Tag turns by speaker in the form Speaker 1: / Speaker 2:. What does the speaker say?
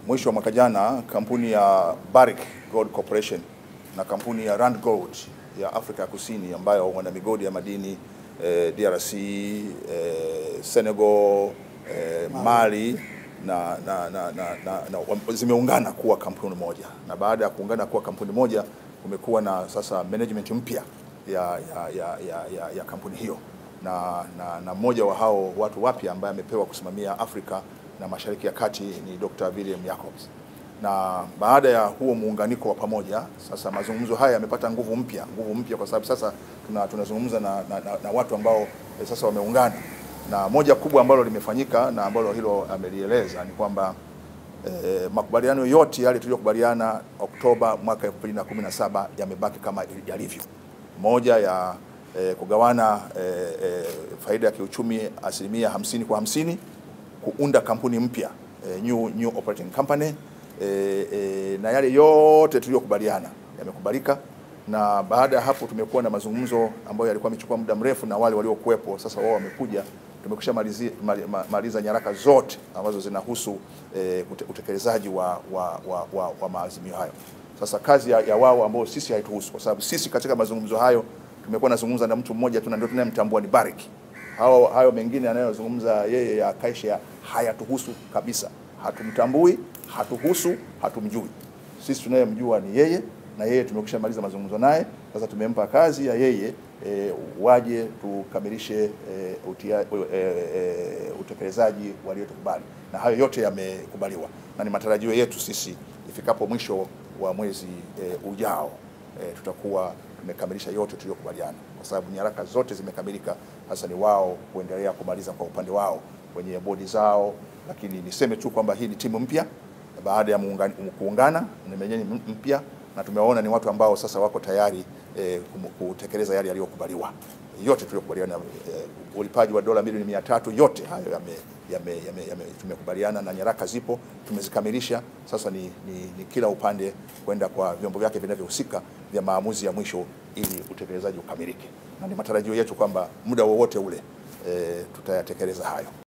Speaker 1: Mwisho wa mwaka jana kampuni ya Barrick Gold Corporation na kampuni ya Rand Gold ya Afrika ya Kusini ambayo wana migodi ya madini eh, DRC, eh, Senegal, eh, Mali na, na, na, na, na, na zimeungana kuwa kampuni moja, na baada ya kuungana kuwa kampuni moja kumekuwa na sasa management mpya ya, ya, ya, ya, ya, ya kampuni hiyo na, na, na mmoja wa hao watu wapya ambaye amepewa kusimamia Afrika na Mashariki ya Kati ni Dr. William Jacobs. Na baada ya huo muunganiko wa pamoja, sasa mazungumzo haya yamepata nguvu mpya, nguvu mpya kwa sababu sasa tuna, tunazungumza na, na, na, na watu ambao eh, sasa wameungana, na moja kubwa ambalo limefanyika na ambalo hilo amelieleza ni kwamba eh, makubaliano yote yale tuliyokubaliana Oktoba mwaka 2017 yamebaki kama yalivyo. Moja ya eh, kugawana eh, eh, faida ya kiuchumi asilimia hamsini kwa hamsini, kuunda kampuni mpya eh, new, new operating company eh, eh, na yale yote tuliyokubaliana yamekubalika, na baada ya hapo tumekuwa na mazungumzo ambayo yalikuwa yamechukua muda mrefu na wale waliokuwepo sasa wao wamekuja tumekwisha malizi, ma- maliza nyaraka zote ambazo zinahusu eh, ute- utekelezaji wa, wa, wa, wa, wa maazimio hayo. Sasa kazi ya, ya wao ambao sisi haituhusu, kwa sababu sisi katika mazungumzo hayo tumekuwa nazungumza na mtu mmoja tu na ndio tunayemtambua ni Barrick. Hao hayo mengine anayozungumza yeye ya Kaisha hayatuhusu kabisa, hatumtambui, hatuhusu, hatumjui. Sisi tunayemjua ni yeye na yeye tumekwisha maliza mazungumzo naye. Sasa tumempa kazi ya yeye e, waje tukamilishe e, utia, e, e, utekelezaji waliotukubali, na hayo yote yamekubaliwa, na ni matarajio yetu sisi ifikapo mwisho wa mwezi e, ujao e, tutakuwa tumekamilisha yote tuliyokubaliana, kwa sababu nyaraka zote zimekamilika. Sasa ni wao kuendelea kumaliza kwa upande wao kwenye bodi zao, lakini niseme tu kwamba hii ni timu mpya baada ya muungani- kuungana ni menyenye mpya na tumewaona ni watu ambao sasa wako tayari eh, kum- kutekeleza yale yaliyokubaliwa yote tuliyokubaliana. Eh, ulipaji wa dola milioni mia tatu yote hayo yame, yame, yame, yame, tumekubaliana na nyaraka zipo, tumezikamilisha. Sasa ni, ni, ni kila upande kwenda kwa vyombo vyake vinavyohusika vya maamuzi ya mwisho ili utekelezaji ukamilike, na ni matarajio yetu kwamba muda wowote ule eh, tutayatekeleza hayo.